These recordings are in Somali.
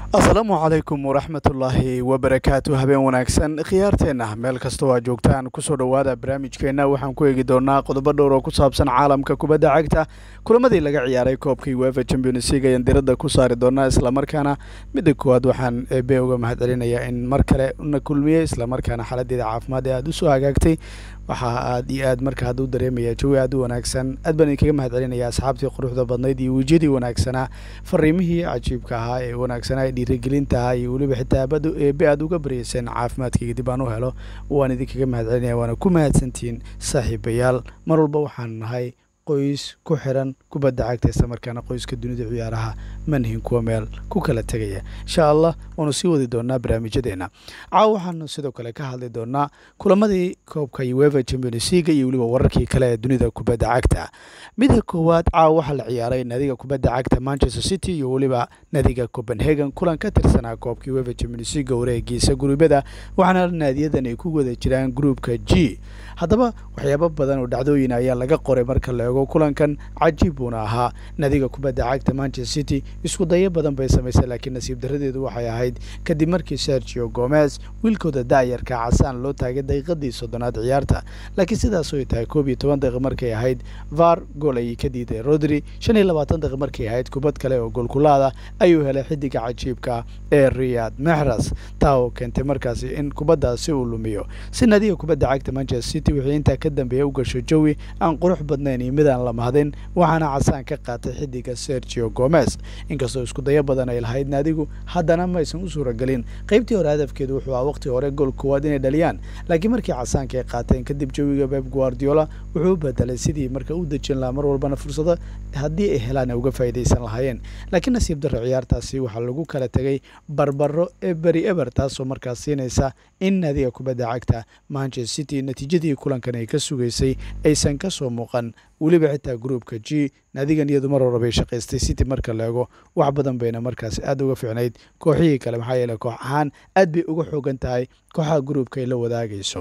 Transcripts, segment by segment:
asalaamu calaykum waraxmatullaahi wabarakaatu habeen wanaagsan khiyaarteenna meel kastoo aa joogtaan kusoo dhowaada barnaamijkeenna waxaan ku eegi doonaa qodobo dhowr oo ku saabsan caalamka kubadda cagta kulamadii laga ciyaaray koobkii wefa champions league ayaan diradda ku saari doonaa islamarkaana midda koowaad waxaan eebe uga mahad celinayaa in mar kale na kulmiyey islamarkaana xaladeeda caafimaad ee aada usoo hagaagtay waxaa aad iyo aad marka hadda u dareemaya jawi aad u wanaagsan aad baan idinkaga mahad celinaya asxaabtii quruxda badnayd iyo wejiyadii wanaagsanaa fariimihii cajiibka ahaa ee wanaagsanaa ee dhiirigelinta ahaa iyo weliba xitaa eebe aad uga baryeyseen caafimaadkayga dib aan u helo waan idinkaga mahad celinaya waana ku mahadsantihiin saaxiibayaal mar walba waxaan nahay qoys ku xiran kubadda cagta islamarkaana qoyska dunida ciyaaraha manhin kuwa meel ku kala tegaya insha allah waanu sii wadi doonaa barnaamijyadeena caawa waxaanu sidoo kale ka hadli doonaa kulamadii koobka uefa champions league iyo weliba wararkii kale ee dunida kubadda cagta midda koowaad caawa waxaa la ciyaaray nadiga kubadda cagta manchester city iyo weliba nadiga copenhagen kulan ka tirsanaa koobka uefa champions league wareegiisa guruubyada waxaana naadiyadan ay ku wada jiraan gruupka g haddaba waxyaabo badan oo dhacdooyin ayaa laga qoray marka la eego kulankan cajiib buuna ahaa nadiga kubadda cagta manchester city isku dayo badan bay samaysay laakiin nasiib daradeedu waxay ahayd kadib markii sergio gomez wiilkooda da'yarka casaan loo taagay daqiiqadii soddonaad ciyaarta laakiin sidaas oy tahay koob iyo toban daqiiq markay ahayd var gool ayay ka diiday rodri shan iyo labaatan daqiiq markay ahayd kubad kale oo goolkulaada ayuu helay xidiga cajiibka ee riyad mexras taa oo keentay markaasi in kubaddaasi uu lumiyo si nadiga kubadda cagta manchester city wixii intaa ka dambeeya u gasho jawi aan qurux badnayn iyo midaan la mahadin waxaana casaan ka qaatay xidiga sergio gomez inkastoo isku dayo badan ay lahayd naadigu haddana maysan u suuragelin qaybtii hore hadafkeedu wuxuu aha waqti hore gool koowaad inay dhaliyaan laakiin markii casaanka ay qaateen kadib jawiga beb guardiola wuxuu u bedelay sidii marka u dejin lahaa mar walbana fursado haddii ay helaan ay uga faa'iidaysan lahaayeen laakiin nasiib darro ciyaartaasi waxaa lagu kala tegay barbaro eberi eber taasoo markaas siinaysa in naadiga kubadda cagta manchester city natiijadii kulankan ay ka sugaysay aysan ka soo muuqan weliba xitaa gruupka g naadigan iyadu mar horabay shaqaystay city marka la eego wax badan bayna markaas aad uga fiicnayd kooxihii kale maxaa yeele koox ahaan aad bay uga xoogan tahay kooxaha gruupka ay la wadaagayso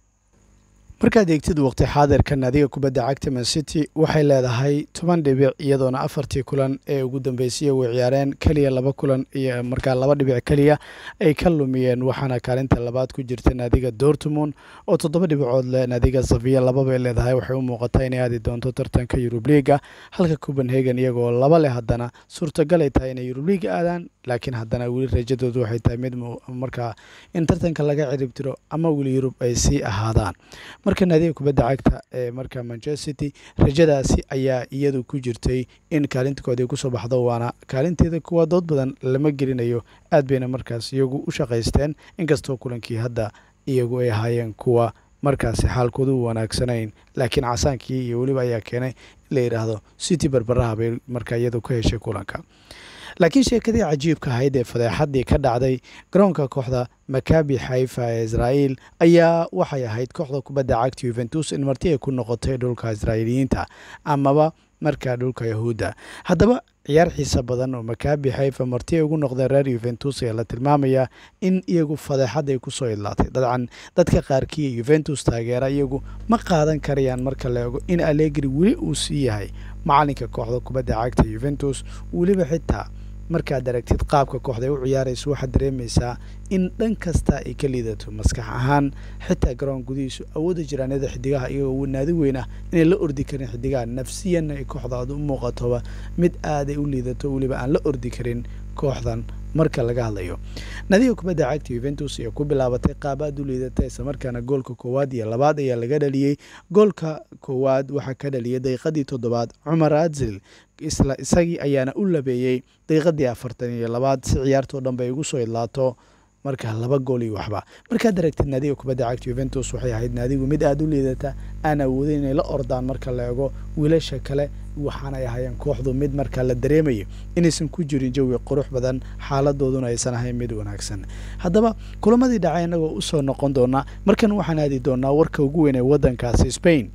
markaad eegtid waqti xaadirka naadiga kubadda cagta man city waxay leedahay toban dhibic iyadoona afartii kulan ee ugu dambeysay way ciyaareen keliya laba kulan iyo markaa laba dhibic keliya ay ka lumiyeen waxaana kaalinta labaad ku jirta naadiga dortmund oo toddoba dhibicood leh naadiga safiya lababay leedahay waxay u muuqataa inay aadi doonto tartanka yurub liiga halka copenhagen iyagoo laba leh haddana suurtagal ay tahay inay yurub liiga aadaan laakiin haddana weli rajadoodu waxay tahay mid markaa in tartanka laga ciribtiro ama weli yurub ay sii ahaadaan marka naadiga kubadda cagta ee marka manchester city rajadaasi ayaa iyadu ku jirtay in kaalintakooda ay kusoo baxdo waana kaalinteeda kuwa dood badan lama gelinayo aad bayna markaas iyagu u shaqaysteen inkastoo kulankii hadda iyagu ay ahaayeen kuwa markaasi xaalkoodu u wanaagsanayn laakiin casaankii iyo weliba ayaa keenay in la yidhaahdo city barbaraha bay markaa iyadu ka heshay kulanka laakiin sheekadii cajiibka ahayd ee fadeexadii ka dhacday garoonka kooxda makabi xaifa ee israa'iil ayaa waxay ahayd kooxda kubadda cagta yuventus in marti ay ku noqotay dhulka israa'iiliyiinta amaba markaa dhulka yahuudda haddaba ciyaar xiisa badan oo makabi xaifa marti ay ugu noqdeen reer yuventus ayaa la tilmaamayaa in iyagu fadeexad ay kusoo idlaatay dabcan dadka qaarkii yuventus taageera iyagu ma qaadan karayaan marka la eego in alegri weli uu sii yahay macalinka kooxda kubadda cagta yuventus weliba xitaa markaad aragtid qaabka kooxda ay u ciyaarayso waxaad dareemaysaa in dhan kasta ay ka liidato maskax ahaan xitaa garoon gudihiisu awoodda jiraanada xidigaha iyagoo naadi weyn ah inay la ordi karin xidigaha nafsiyanna ay kooxdaadu u muuqatoba mid aaday u liidato weliba aan la ordi karin kooxdan marka laga hadlayo nadiga kubadda cagta yuventus ayaa ku bilaabatay qaab aad u liidata islamarkaana goolka koowaad iyo labaad ayaa laga dhaliyey goolka koowaad waxaa ka dhaliyay daqiiqadii toddobaad cumar adzil isla isagii ayaana u labeeyey daqiiqadii afartan iyo labaad si ciyaartoo dhan bay ugu soo idlaato markaa laba gool iyo waxba markaad aragtid naadiga kubadda cagta yuventus waxay ahayd naadigu mid aada u liidata aan awoodin inay la ordaan marka la eego wiilasha kale waxaanay ahaayeen kooxdu mid markaa la dareemayo inaysan ku jirin jawi qurux badan xaaladooduna aysan ahayn mid wanaagsan haddaba kulamadii dhacay innagoo usoo noqon doonaa markan waxaan aadi doonaa warka ugu weyn ee waddankaasi spain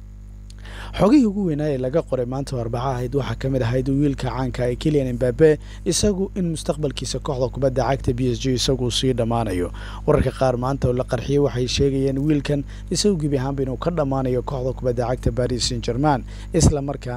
xogihii ugu weynaa ee laga qoray maanta oo arbaca ahayd waxaa ka mid ahayd wiilka caanka ee kilian embabe isagu in mustaqbalkiisa kooxda kubadda cagta b s g isagu sii dhammaanayo wararka qaar maanta oo la qarxiyey waxay sheegayeen wiilkan isagu gebi ahaanba inuu ka dhammaanayo kooxda kubadda cagta baris san german isla markaana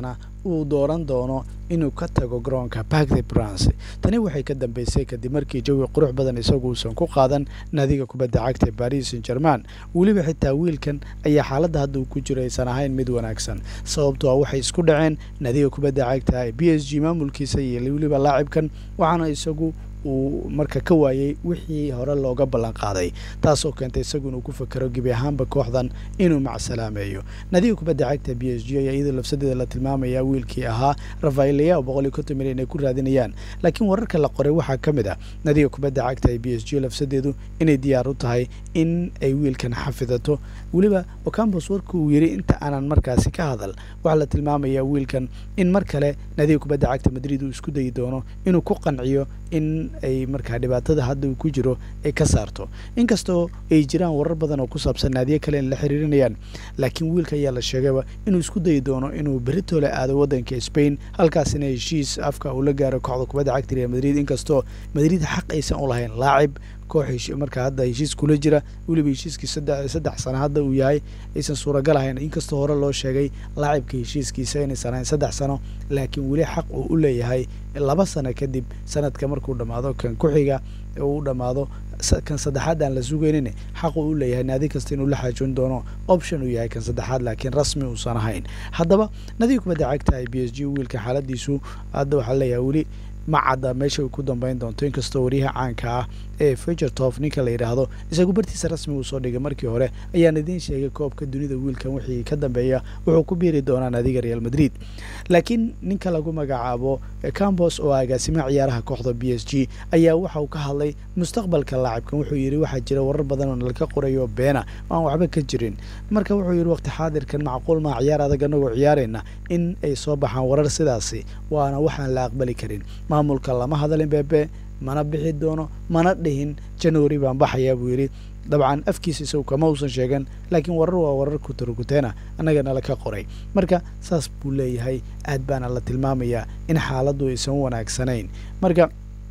uu dooran doono inuu ka tago garoonka park the brance tani waxay ka dambeysay kadib markii jawi qurux badan isagu uusan ku qaadan naadiga kubadda cagta ee paris saint german weliba xitaa wiilkan ayaa xaaladda hadda uu ku jiro aysan ahayn mid wanaagsan sababtoo ah waxay isku dhaceen naadiga kubadda cagta ee b s g maamulkiisa iyo weliba laacibkan waxaana isagu uu marka ka waayey wixii hore looga ballan qaaday taasoo keentay isagu inuu ku fakero gebi ahaanba kooxdan inuu macsalaameeyo nadiga kubadda cagta b s g ayaa iyadoo lafsadeeda la tilmaamaya wiilkii ahaa rafaelaya oo boqol iyo konton milyan ay ku raadinayaan laakiin wararka la qoray waxaa ka mid ah nadiga kubadda cagta ee b s g lafsadeedu inay diyaar u tahay in ay wiilkan xafidato weliba ocambos warka uu yidhi inta aanan markaasi ka hadal waxaa la tilmaamayaa wiilkan in mar kale nadiga kubadda cagta madrid uu isku dayi doono inuu ku qanciyo in ay markaa dhibaatada hadda uu ku jiro ay ka saarto inkastoo ay jiraan warar badan oo ku saabsan naadiyo kale in la xiriirinayaan laakiin wiilka ayaa la sheegayba inuu isku dayi doono inuu beritole aado waddanka spain halkaasina heshiis afka uu la gaaro kooxda kubadda cagta real madrid inkastoo madrid xaq aysan u lahayn laacib koox markaa hadda heshiis kula jira weliba heshiiskii saddex sano hadda uu yahay aysan suuragal ahayn inkastoo hore loo sheegay laacibka heshiiskiisa inaysan ahayn saddex sano laakiin weli xaq uu u leeyahay laba sano kadib sanadka markuu dhammaado kan ku-xiga uu dhammaado kan saddexaad aan la sugaynin xaq uu u leeyahay naadi kasta inuu la xaajoon doono option uu yahay kan saddexaad laakiin rasmi uusan ahayn haddaba nadiga kubadda cagta ay b s g wiilka xaaladiisu hadda waxaa leeyahay weli ma cadda meesha uu ku dambeyn doonto inkastoo wariyaha caanka ah ee figertof ninka la yidhaahdo isagu bartiisa rasmi uu soo dhigay markii hore ayaan idiin sheegay koobka dunida wiilkan wixii ka dambeeya wuxuu ku biiri doonaa naadiga real madrid laakiin ninka lagu magacaabo cambos oo agaasima ciyaaraha kooxda b s g ayaa waxa uu ka hadlay mustaqbalka laacibkan wuxuu yidhi waxaa jira warar badan oo nalka qorayo beena aan waxba ka jirin marka wuxuu yidhi waqti xaadirkan macquul maa ciyaar adag anagoo ciyaarayna in ay soo baxaan warar sidaasi waana waxaan la aqbali karin maamulka lama hadalin beebe mana bixi doono mana dhihin january baan baxayaa buu yidhi dabcan afkiisa isagu kama uusan sheegan laakiin warar waa warar kutarkuteena annagana laka qoray marka saas buu leeyahay aad baana la tilmaamayaa in xaaladdu aysan wanaagsanayn marka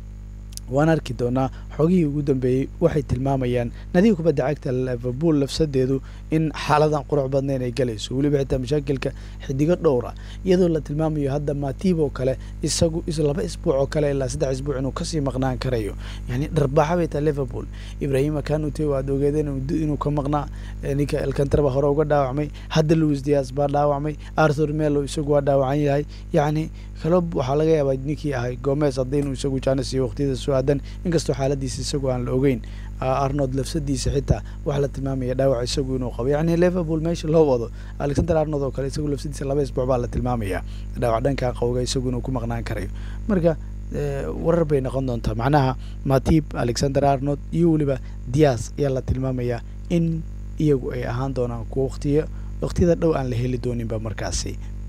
waan arki doonaa xogihii ugu dambeeyey waxay tilmaamayaan nadiga kubadda cagta liverpool lafsadeedu in xaaladan qurux badnayn ay galayso weliba xitaa mashaakilka xidigo dhowra iyadoo la tilmaamayo hadda matib oo kale isagu laba isbuuc oo kale ilaa saddex isbuuc inuu kasii maqnaan karayo yani dharbaaxa bay tahay liverpool ibrahima kanute waad ogeedeen inuu ka maqnaa ninka elkantraba hore uga dhaawacmay hadda louis dias baa dhaawacmay arthur melo isagu waa dhaawacan yahay yacni kalob waxaa laga yaabaa ninkii ahay gomez hadda inuu isagu jaanis iyo waqtiyada soo aadan inkastoo xaaladiisa isagu aan la ogeyn arnold lafsadiisa xitaa waxaa la tilmaamaya dhaawac isagu inuu qabo yacni liverpool meesha loo wado alexander arnold oo kale isagu lafsadiisa laba isbuuc baa la tilmaamaya dhaawac dhankaa qowga isagu inuu ku maqnaan karayo marka warar bay noqon doontaa macnaha matib alexander arnold iyo weliba dias ayaa la tilmaamayaa in iyagu ay ahaan doonaan kuwa waqtiya waqtiyada dhow aan la heli dooninba markaasi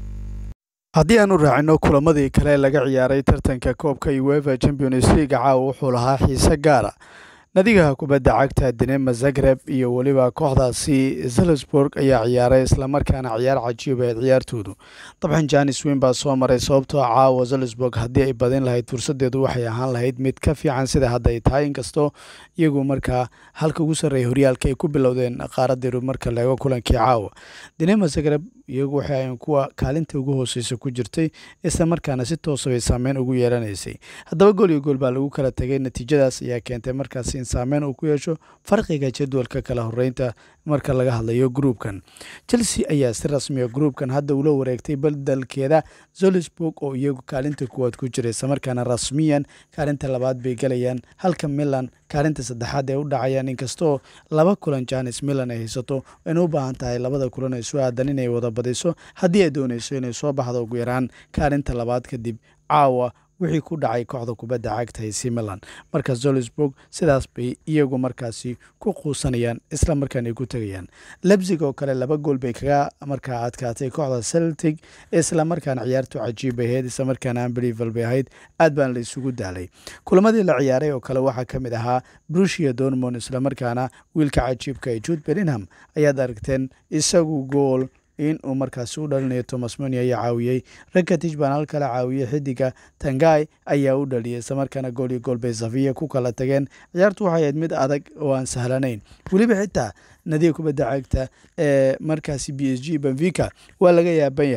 haddii aan u raacino kulamadii kale laga ciyaaray tartanka koobka uefa champions league caawa wuxuu lahaa xiise gaara nadigaha kubadda cagta dinema zagreb iyo weliba kooxdaasi zelusburg ayaa ciyaaray islamarkaana ciyaar cajiib ahayd ciyaartoodu dabcan janis weyn baa soo maray sababtoo caawa zelusburg haddii ay badin lahayd fursadeedu waxay ahaan lahayd mid ka fiican sida hadda ay tahay inkastoo iyagu markaa halka ugu sarreeya horyaalka ay ku bilowdeen qaaradeedu marka leego kulankii caawa dinema zagreb iyagu waxay ahayn kuwa kaalinta ugu hooseysa ku jirtay isla markaana si toosa bay saameyn ugu yeelanaysay haddaba gool iyo gool baa lagu kala tegay natiijadaas ayaa keentay markaasi in saameyn uu ku yeesho farqiga jadwalka kala horeynta marka laga hadlayo gruubkan chelsea ayaa si rasmiya gruubkan hadda ula wareegtay badalkeeda zolisburg oo iyagu kaalinta kuwaad ku jira isla markaana rasmiyan kaalinta labaad bay galayaan halka milan kaalinta saddexaad ay u dhacayaan inkastoo laba kulan janis milan ay haysato ayna u baahan tahay labada kulan ay soo aadan inay wada badiso haddii ay doonayso inay soo baxdo ugu yaraan kaalinta labaad kadib caawa wixii ku dhacay kooxda kubadda cagta ac milan marka zolisburg sidaas bay iyagu markaasi ku quusanayaan isla markaan ay ku tegayaan lebzig oo kale laba gool bay kaga markaa adkaatay kooxda celtic isla markaana ciyaartu cajiib bay ahayd isla markaana unbelievable bay ahayd aad baan la isugu daalay kulamadii la ciyaaray oo kale waxaa ka mid ahaa brushia dormond isla markaana wiilka cajiibka ee jude bellingham ayaad aragteen isagu gool in uu markaasi u dhalinayo thomas moni ayaa caawiyey rakatij baan hal kala caawiyey xidiga tangai ayaa u dhaliyay isla markaana gool iyo gool bay safiya ku kala tageen ciyaartu waxay ahayd mid adag oo aan sahlanayn weliba xitaa nadiga kubadda cagta ee markaasi b s g benvica waa laga yaaban yahay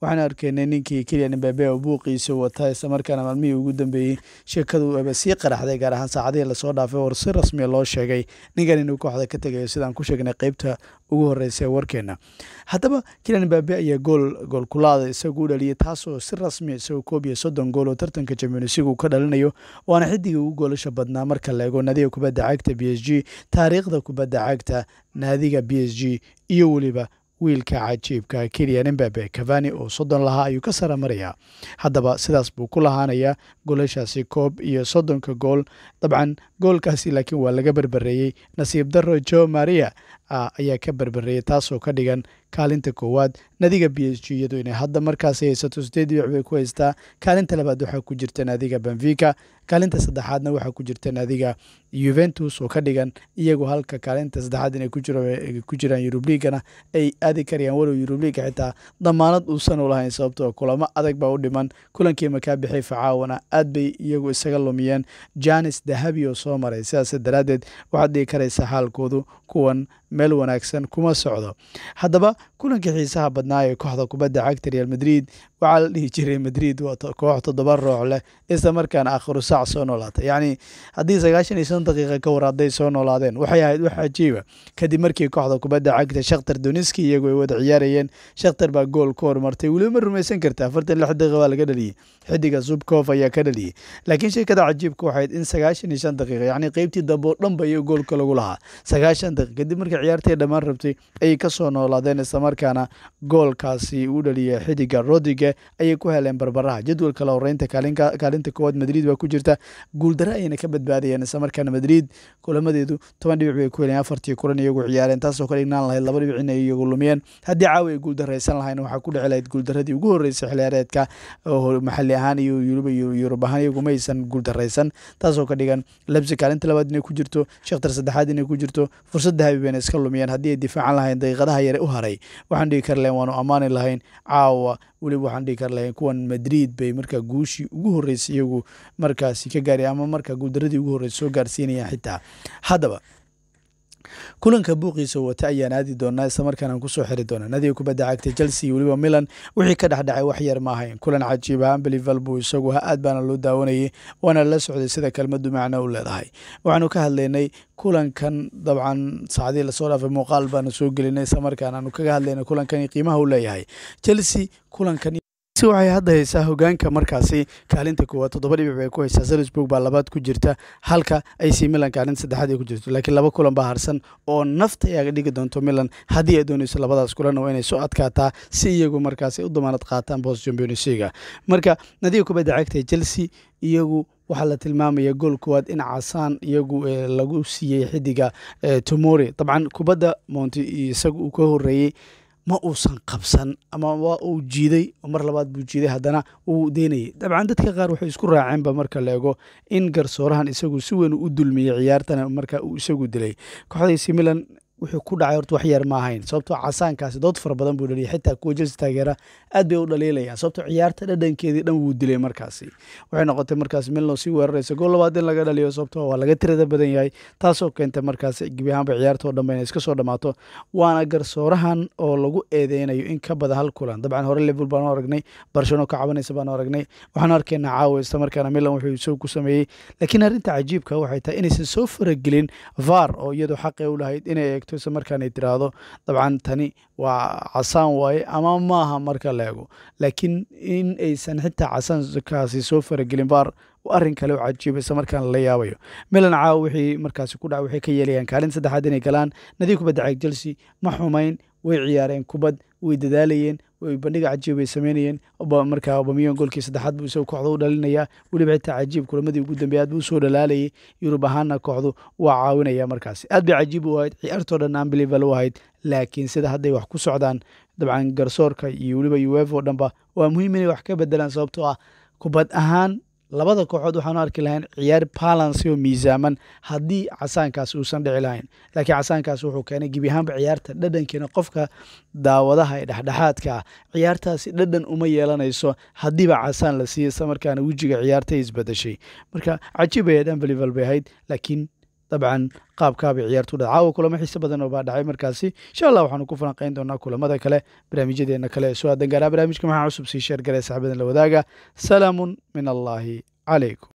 waxaan arkaynay ninkii keliyan imbabe oo buuqiisa wata islamarkaana maalmihii ugu dambeeyey sheekadu aba sii qaraxday gaar ahaan saacadihii lasoo dhaafay oo si rasmiya loo sheegay ninkan inuu kooxda ka tegayo sidaan ku sheegnay qeybta ugu horeysa ee warkeena haddaba keliyan imbabe ayaa gool goolkulaada isagu u dhaliyay taasoo si rasmiya isagoo koob iyo soddon gool oo tartanka championsligu ka dhalinayo waana xidigii ugu goolasha badnaa marka la eego naadiga kubadda cagta b s g taariikhda kubadda cagta naadiga b s g iyo weliba wiilka cajiibka keliyan imbabe cavani oo soddon lahaa ayuu ka sara marayaa haddaba sidaas buu ku lahaanayaa goolashaasi koob iyo soddonka gool dabcan goolkaasi laakiin waa laga berbereeyey nasiib daro jo maria ayaa ka berbereeyey taasoo ka dhigan kaalinta koowaad naadiga b s g iyadoo inay hadda markaasi haysato sideed dhibic bay ku haystaa kaalinta labaad waxaa ku jirta naadiga benfica kaalinta saddexaadna waxaa ku jirta naadiga yuventus oo ka dhigan iyagu halka kaalinta saddexaad inay ku jiraan yurubliigana ay aadi karayaan walow yurubliiga xitaa damaanad uusan u lahayn sababtoo kulamo adag baa u dhiman kulankii makaa bixay facaawana aad bay iyagu isaga lumiyeen janis dahabi oo soo maray sidaas daraaddeed waxaad dhigi karaysa xaalkoodu kuwan meel wanaagsan kuma socdo haddaba kulankii xiisaha badnaa ee kooxda kubadda cagta real madrid waxaa la dhihi jiray madrid waa koox toddoba roox leh isla markaana akhiru saac soo noolaatay yacni haddii sagaashan iyo shan daqiiqa ka war hadday soo noolaadeen waxay ahayd wax cajiiba kadib markii kooxda kubadda cagta shakhtar doniski iyagu ay wada ciyaarayeen shakhtar baa gool ku hormartay weliba ma rumaysan karta afartan lix daqiiqa waa laga dhaliyey xidiga zubkof ayaa ka dhaliyey laakiin sheekada cajiibka waxayd in sagaashan iyo shan daqiiqa yacni qeybtii dambe oo dhan ba iyo goolka lagu lahaa sagaashan daqiiq kadib markii ciyaartay dhammaan rabtay ayay ka soo noolaadeen islamarkaana goolkaasi u dhaliyay xidiga rodige ayay ku heleen barbaraha jadwalka la horeynta kaalinta koowaad madrid baa ku jirta guuldaro ayayna ka badbaadayeen islamarkaana madrid kulamadeedu toban dhibic bay ku heleen afartii kulan iyagu ciyaareen taasoo ka dhignaan lahayd laba dhibic inay iyagu lumiyeen haddii caawi ay guuldaraysan lahayn waxaa ku dhici lahayd guuldaradii ugu horreysay xiliyaareedka maxalli ahaan iyo yuruba yurub ahaan iyagu maysan guuldaraysan taasoo ka dhigan lebsi kaalinta labaad inay ku jirto shakhtar saddexaad inay ku jirto fursad dahabi bayna iska lumiyeen haddii ay difaacan lahayn daqiiqadaha yare u haray waxaan dhigi kari lahayn waanu ammaani lahayn caawa weliba waxaan dhigi kari lahayn kuwan madrid bay markaa guushii ugu horreysay iyagu markaasi ka gaari ama markaa guuldaradii ugu horreysay soo gaarsiinayaan xitaa haddaba kulanka buuqiisa wata ayaan aadi doonaa islamarkaana kusoo xiri doonaa nadiga kubadda cagta chelsea iyo weliba milan wixii ka dhexdhacay wax yar ma ahayn kulan cajiib ahaan belival buu isagu aad baana loo daawanayay waana la socday sida kelmadu macno u leedahay waxaanu ka hadlaynay kulankan dabcan saacadii lasoo dhaafay muuqaal baanu soo gelinay islamarkaana aanu kaga hadlaynay kulankan qiimaha u leeyahay chelsea kulankan waxay hadda haysaa hogaanka markaasi kaalinta koowaad toddoba dhibic bay ku haysaa salisburg baa labaad ku jirta halka ac milan kaalinta saddexaad ay ku jirto laakiin laba kulan baa harsan oo nafta ay dhigi doonto milan haddii ay doonayso labadaas kulan waa inay soo adkaataa si iyagu markaasi u damaanad qaataan bost championsiga marka nadiga kubadda cagta chelsea iyagu waxaa la tilmaamaya gool koowaad in casaan iyagu lagu siiyey xidiga tomori dabcan kubadda monti isaga uu ka horeeyey ma uusan qabsan ama waa uu jiiday mar labaad buu jiiday haddana uu deynayay dabcan dadka qaar waxay isku raaceenba marka la ego in garsoorahan isagu si weyn u dulmiyey ciyaartana marka uu isagu dilay kooxdaysi milan wuxuu ku dhacay horta wax yar ma ahayn sababtoo casaankaasi dood fara badan buu dhaliyay xitaa kuwa jelsi taageera aad bay u dhaliilayaan sababtoo ciyaarta dhadhankeedii dhan wuu dilay markaasi waxay noqotay markaas milno sii weeraraysa gool labaad in laga dhaliyo sababtoo waa laga tirada badan yahay taasoo keentay markaas gebi ahaanba ciyaarta oo dhanba inay iska soo dhammaato waana garsoorahan oo lagu eedeynayo in ka badan hal kulan dabcan hore liverpool baanu aragnay barcelona ka cabanaysa baanu aragnay waxaanu arkaynaa caawa isla markaana milan wuxuu isagu ku sameeyey laakiin arrinta cajiibka waxay tahay inaysan soo faragelin var oo iyadu xaqay u lahayd inay eegto isla markaan ay tiraahdo dabcan tani waa casaan waaye ama maaha marka la ego laakiin in aysan xitaa casaankaasi soo faragelin var arrin kale oo cajiiba isla markaan la yaabayo milan caawa wixii markaasi ku dhaca waxay ka yeelayaan kaalin saddexaad inay galaan nadiig kubadda cag chelsea ma xumayn way ciyaareen kubad way dadaalayeen way bandhiga cajiib bay sameynayeen markaa obamiyon goolkii saddexaad buu isagu kooxda u dhalinayaa weliba xitaa cajiib kulamadii ugu dambeey aad buu usoo dhalaalayay yurub ahaanna kooxdu waa caawinaya markaasi aad bay cajiib u ahayd ciyaartoo dhan unbelievable u ahayd laakiin sida hadday wax ku socdaan dabcan garsoorka iyo weliba uefa oo dhanba waa muhiim inay wax ka bedelaan sababtoo ah kubad ahaan labada kooxood waxaanu arki lahayn ciyaar balansi oo miisaaman haddii casaankaas uusan dhici lahayn laakiin casaankaas wuxuu keenay gebi ahaanba ciyaarta dhadhankeena qofka daawadaha ee dhexdhexaadka ah ciyaartaasi dhadhan uma yeelanayso haddiiba casaan la siiyey isla markaana wejiga ciyaartay isbedeshay marka cajiib ayayd unbelievable bay ahayd laakiin dabcan qaabkaabay ciyaartu dhacay caawa kulamo xiise badan oo baa dhacay markaasi insha allah waxaanu ku falanqeyn doonaa kulamada kale barnaamijyadeena kale ee soo aadan gaaraa barnaamijka maxaa cusub sii sheer garee saxbadan la wadaaga salaamun min allaahi calaykum